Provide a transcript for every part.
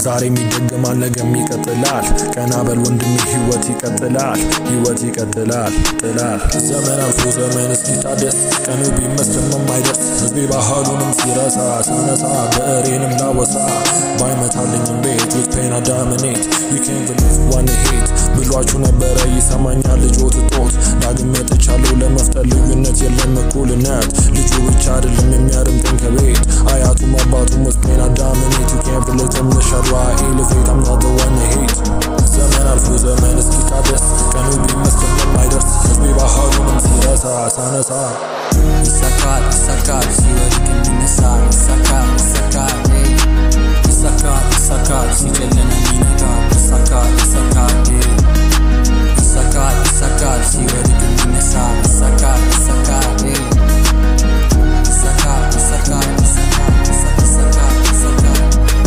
ዛሬም ይደገማል ነገም ይቀጥላል ቀና በል ወንድሜ ህይወት ይቀጥላል ህይወት ይቀጥላል ጥላል ዘመን አልፎ ዘመን እስኪታደስ ቀኑ ቢመስልም የማይደርስ ህዝቤ ባህሉንም ሲረሳ ሳነሳ ብዕሬንም ላወሳ ባይመታልኝም ቤት with pain I dominate you can't believe one hate ብሏችሁ ነበረ ይሰማኛል ልጆት ጦት ዳግም መጥቻለሁ ለመፍጠር ልዩነት የለም እኩልነት ልጁ ብቻ አይደለም የሚያደምጠኝ ከቤት አያቱም አባቱም with pain I dominate you can't believe them the shadow I elevate I'm not the one to hate ዘመን አልፎ ዘመን እስኪታደስ ቀኑ ቢመስልም የማይደርስ ህዝቤ ባህሉንም ሲረሳ ሳነሳ ይሳካል ይሳካል ሲወድቅ የሚነሳ ይሳካል ይሳካል ey ይሳካል ይሳካል ሲጨልም የሚነጋ ይሳካል ይሳካል ey ይሳካል ይሳካል ሲወድቅ የሚነሳ ይሳካል ይሳካል ey ይሳካል ይሳካል ይሳካል ይሳካል ይሳካል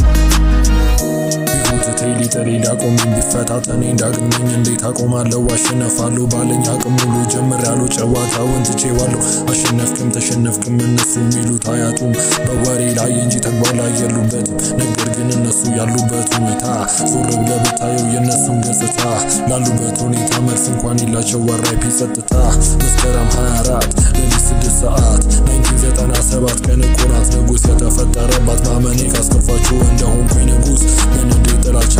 ቢጎትተኝ ሊጥለኝ ሊያቆመኝ ቢፈታተነኝ ዳግመኝ እንዴት አቆማለሁ አሸነፋለሁ ባለኝ አቅም ሙሉ ጀምሬያለሁ ጨዋታውን ትቼዋለሁ አሸነፍክም ተሸነፍክም እነሱ የሚሉት አያጡም በወሬ ላይ እንጂ ተግባር ላይ የሉበትም ነገር ግን እነሱ ያሉበት ሁኔታ ዞር ብለህ ብታየው የእነሱን ገጽታ ላሉበት ሁኔታ መልስ እንኳን የላቸው አራይፒ ጸጥታ መስከረም 24 ሌሊት 6 ሰዓት 1997 ቀን እኮ ናት ንጉሥ የተፈጠረባት ማመኔ ካስከፋችሁ እንደሆንኩኝ ንጉሥ በንዴት ጥላቻ